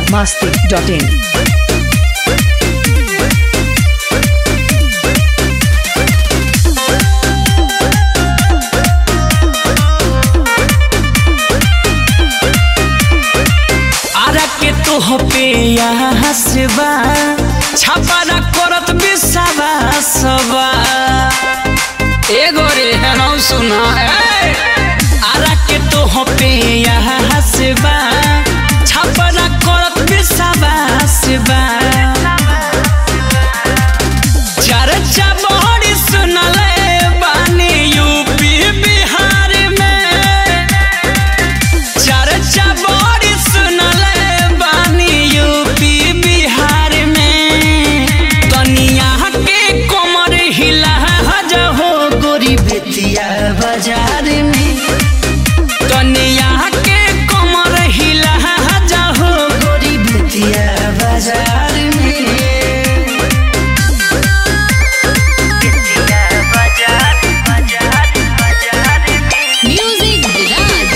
biharmasti.in Ara के तो पे हसबा छापारा करत बिसाबा सबा एगो रे हेलो सुना ए आरा के तो पे हसबा छापारा करत बिसाबा सबा चर्चा बड़ी सुनले बानी यूपी बिहार में चर्चा बड़ी सुनले बानी यूपी बिहार में कनिया के कमर हिला हो गोरी बेतिया बाजार में कनिया के कमर हिला हो गोरी बेतिया बाजार में Music Garage.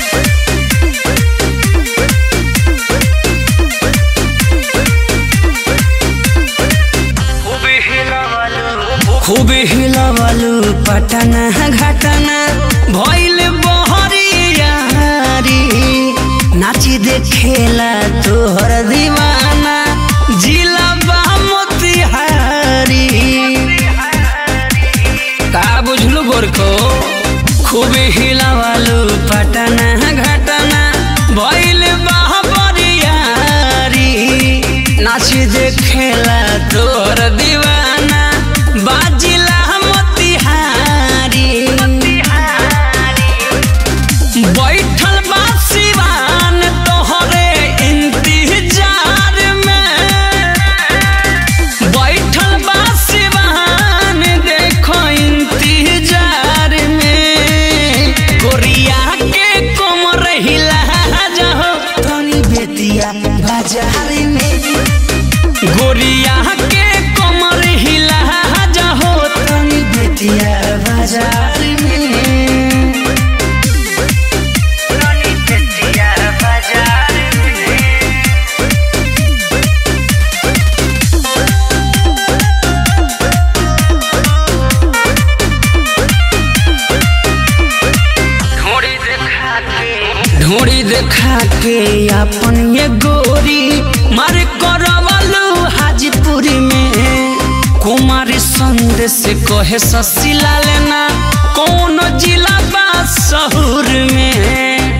खूब हिलवलू पटना घटना भइल बहरियारी नाची देखेला तोहर दीवाना जिला मोतिहारी का बुझलू गोरको खूब हिलवलू पटना घटना भइल बहरियारी नाच देखेला तोहर दीवाना बाजिला मोतिहारी बैठल बा सिवान तोहरे इंतजार में बैठल बा सिवान देखो इंतजार में कोरिया के कोमर हिला जाओ तनी बेतिया बाजार में गोरिया के कमर हिला जाओ तनी बेतिया बाजार में ढोड़ी देखा के अपन ये गोरी मार करवलू हाजीपुरी में कुमारी संदेश कहे ससिला लेना कौन जिला बा शहर में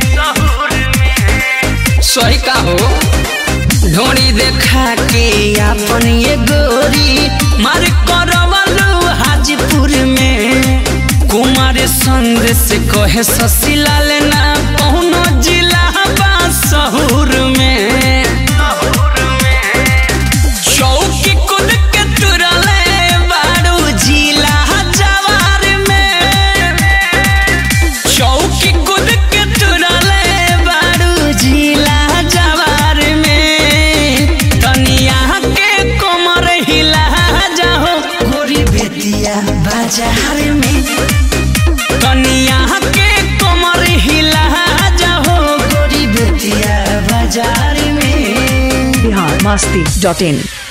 सही का हो ढोड़ी देखा के अपन ये गोरी मार करवलू हाजीपुर में कुमार संदेश कहे ससिला लेना कौनो जिला बा शहर में चौकी कूद के तुरले बारू जिला जवार में चौकी कूद के तुरले बारू जिला जवार में तनिया के कमर हिला जाओ गोरी बेतिया बाजार में कनिया के कमर हिला जाओ गोरी बेतिया बाजार में biharmasti.in